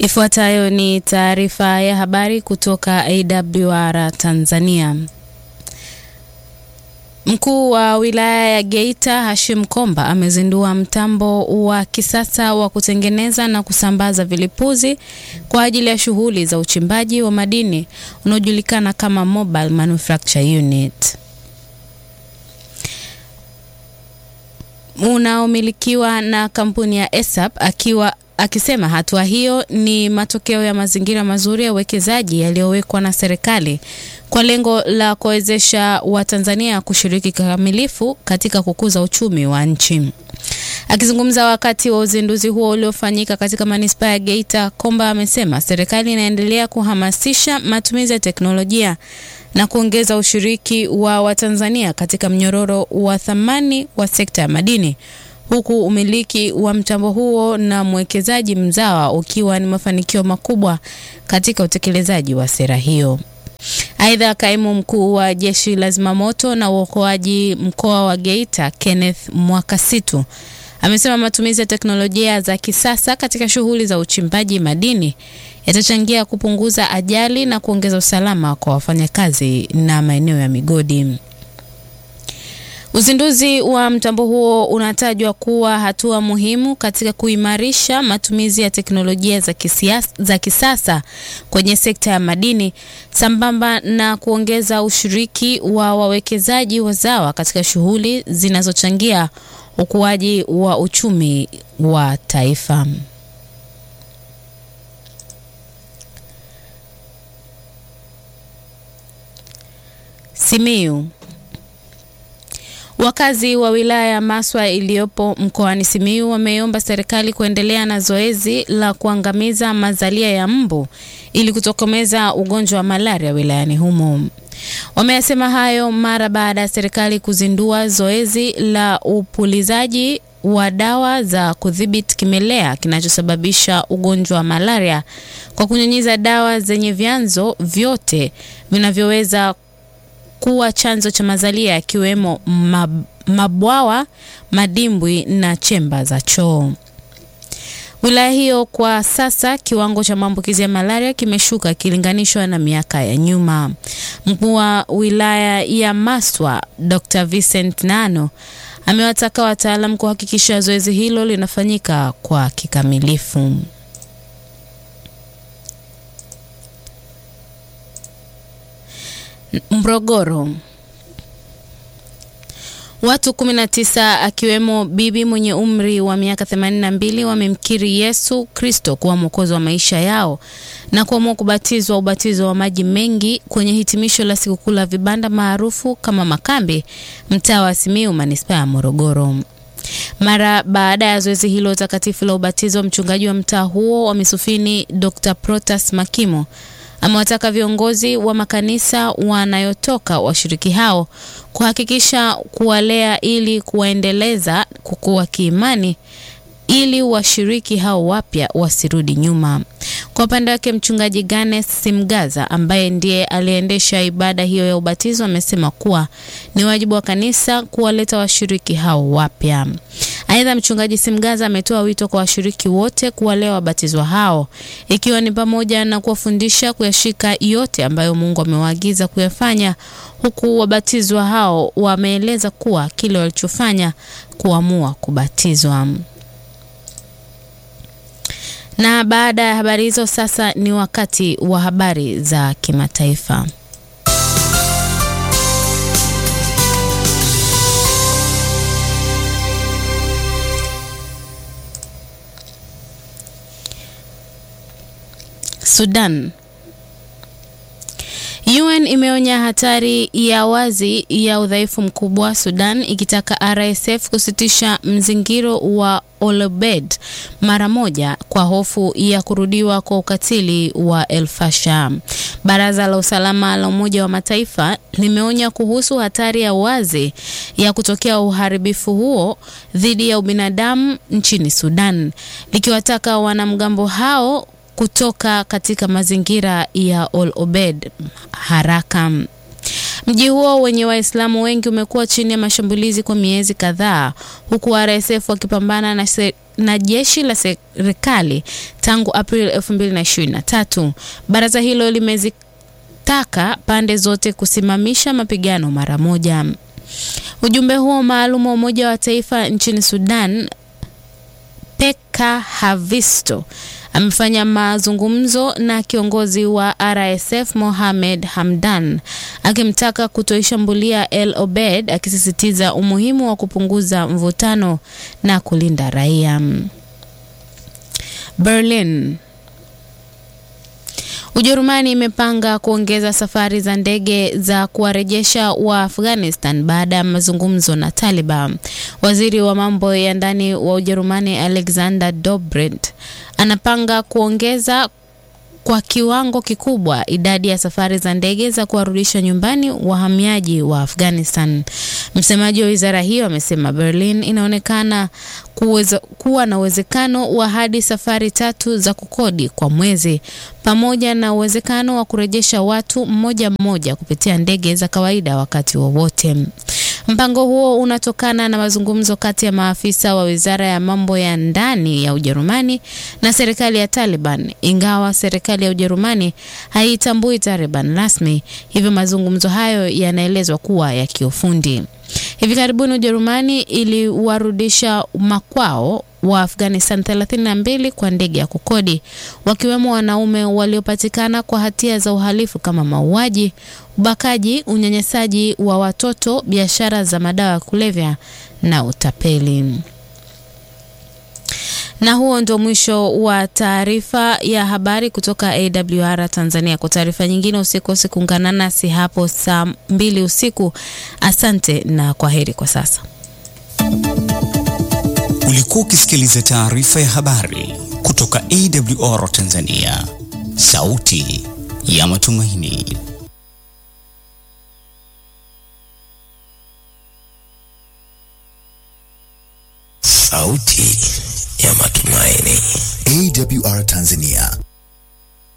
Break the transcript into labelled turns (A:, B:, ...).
A: Ifuatayo ni taarifa ya habari kutoka AWR Tanzania. Mkuu wa wilaya ya Geita Hashim Komba amezindua mtambo wa kisasa wa kutengeneza na kusambaza vilipuzi kwa ajili ya shughuli za uchimbaji wa madini unaojulikana kama Mobile Manufacture Unit unaomilikiwa na kampuni ya ESAP akiwa akisema hatua hiyo ni matokeo ya mazingira mazuri ya uwekezaji yaliyowekwa na serikali kwa lengo la kuwezesha Watanzania kushiriki kikamilifu katika kukuza uchumi wa nchi. Akizungumza wakati wa uzinduzi huo uliofanyika katika manispaa ya Geita, Komba amesema serikali inaendelea kuhamasisha matumizi ya teknolojia na kuongeza ushiriki wa Watanzania katika mnyororo wa thamani wa sekta ya madini huku umiliki wa mtambo huo na mwekezaji mzawa ukiwa ni mafanikio makubwa katika utekelezaji wa sera hiyo. Aidha, kaimu mkuu wa jeshi la zimamoto na uokoaji mkoa wa Geita Kenneth Mwakasitu amesema matumizi ya teknolojia za kisasa katika shughuli za uchimbaji madini yatachangia kupunguza ajali na kuongeza usalama kwa wafanyakazi na maeneo ya migodi. Uzinduzi wa mtambo huo unatajwa kuwa hatua muhimu katika kuimarisha matumizi ya teknolojia za, kisiasa, za kisasa kwenye sekta ya madini sambamba na kuongeza ushiriki wa wawekezaji wazawa katika shughuli zinazochangia ukuaji wa uchumi wa taifa. Simiyu Wakazi wa wilaya ya Maswa iliyopo mkoani Simiyu wameomba serikali kuendelea na zoezi la kuangamiza mazalia ya mbu ili kutokomeza ugonjwa wa malaria wilayani humo. Wameyasema hayo mara baada ya serikali kuzindua zoezi la upulizaji wa dawa za kudhibiti kimelea kinachosababisha ugonjwa wa malaria kwa kunyunyiza dawa zenye vyanzo vyote vinavyoweza kuwa chanzo cha mazalia yakiwemo mab, mabwawa, madimbwi na chemba za choo. Wilaya hiyo kwa sasa kiwango cha maambukizi ya malaria kimeshuka ikilinganishwa na miaka ya nyuma. Mkuu wa wilaya ya Maswa Dr. Vincent Nano amewataka wataalam kuhakikisha zoezi hilo linafanyika kwa kikamilifu. Mrogoro. Watu 19 akiwemo bibi mwenye umri wa miaka 82 wamemkiri Yesu Kristo kuwa mwokozi wa maisha yao na kuamua kubatizwa ubatizo wa maji mengi kwenye hitimisho la sikukuu la vibanda maarufu kama Makambi, mtaa wa Simiyu, manispaa ya Morogoro. Mara baada ya zoezi hilo takatifu la ubatizo, mchungaji wa mtaa huo wa Misufini Dr. Protas Makimo amewataka viongozi wa makanisa wanayotoka washiriki hao kuhakikisha kuwalea ili kuwaendeleza kukua kiimani ili washiriki hao wapya wasirudi nyuma. Kwa upande wake mchungaji Ganes Simgaza ambaye ndiye aliendesha ibada hiyo ya ubatizo amesema kuwa ni wajibu wa kanisa kuwaleta washiriki hao wapya. Aidha, mchungaji Simgaza ametoa wito kwa washiriki wote kuwalea wabatizwa hao ikiwa ni pamoja na kuwafundisha kuyashika yote ambayo Mungu amewaagiza kuyafanya, huku wabatizwa hao wameeleza kuwa kile walichofanya kuamua kubatizwa. Na baada ya habari hizo, sasa ni wakati wa habari za kimataifa. Sudan. UN imeonya hatari ya wazi ya udhaifu mkubwa Sudan ikitaka RSF kusitisha mzingiro wa Olobed mara moja kwa hofu ya kurudiwa kwa ukatili wa El Fasher. Baraza la Usalama la Umoja wa Mataifa limeonya kuhusu hatari ya wazi ya kutokea uharibifu huo dhidi ya ubinadamu nchini Sudan, likiwataka wanamgambo hao kutoka katika mazingira ya Al Obed haraka. Mji huo wenye Waislamu wengi umekuwa chini ya mashambulizi kwa miezi kadhaa, huku RSF wakipambana na, se na jeshi la serikali tangu Aprili 2023. Baraza hilo limezitaka pande zote kusimamisha mapigano mara moja. Ujumbe huo maalum wa Umoja wa Mataifa nchini Sudan Peka Havisto amefanya mazungumzo na kiongozi wa RSF Mohamed Hamdan akimtaka kutoishambulia El Obed, akisisitiza umuhimu wa kupunguza mvutano na kulinda raia. Berlin. Ujerumani imepanga kuongeza safari za ndege za kuwarejesha wa Afghanistan baada ya mazungumzo na Taliban. Waziri wa mambo ya ndani wa Ujerumani Alexander Dobrindt anapanga kuongeza kwa kiwango kikubwa idadi ya safari za ndege za kuwarudisha nyumbani wahamiaji wa Afghanistan. Msemaji wa wizara hiyo amesema Berlin inaonekana kuweza, kuwa na uwezekano wa hadi safari tatu za kukodi kwa mwezi pamoja na uwezekano wa kurejesha watu mmoja mmoja kupitia ndege za kawaida wakati wowote. Mpango huo unatokana na mazungumzo kati ya maafisa wa wizara ya mambo ya ndani ya Ujerumani na serikali ya Taliban, ingawa serikali ya Ujerumani haitambui Taliban rasmi, hivyo mazungumzo hayo yanaelezwa kuwa ya kiufundi. Hivi karibuni Ujerumani iliwarudisha makwao wa Afghanistan 32 kwa ndege ya kukodi, wakiwemo wanaume waliopatikana kwa hatia za uhalifu kama mauaji, ubakaji, unyanyasaji wa watoto, biashara za madawa ya kulevya na utapeli. Na huo ndio mwisho wa taarifa ya habari kutoka AWR Tanzania. Kwa taarifa nyingine usikose kuungana nasi hapo saa mbili usiku. Asante na kwaheri kwa sasa.
B: Ulikuwa ukisikiliza taarifa ya habari kutoka AWR Tanzania, sauti ya matumaini.
C: Sauti ya matumaini.
D: AWR Tanzania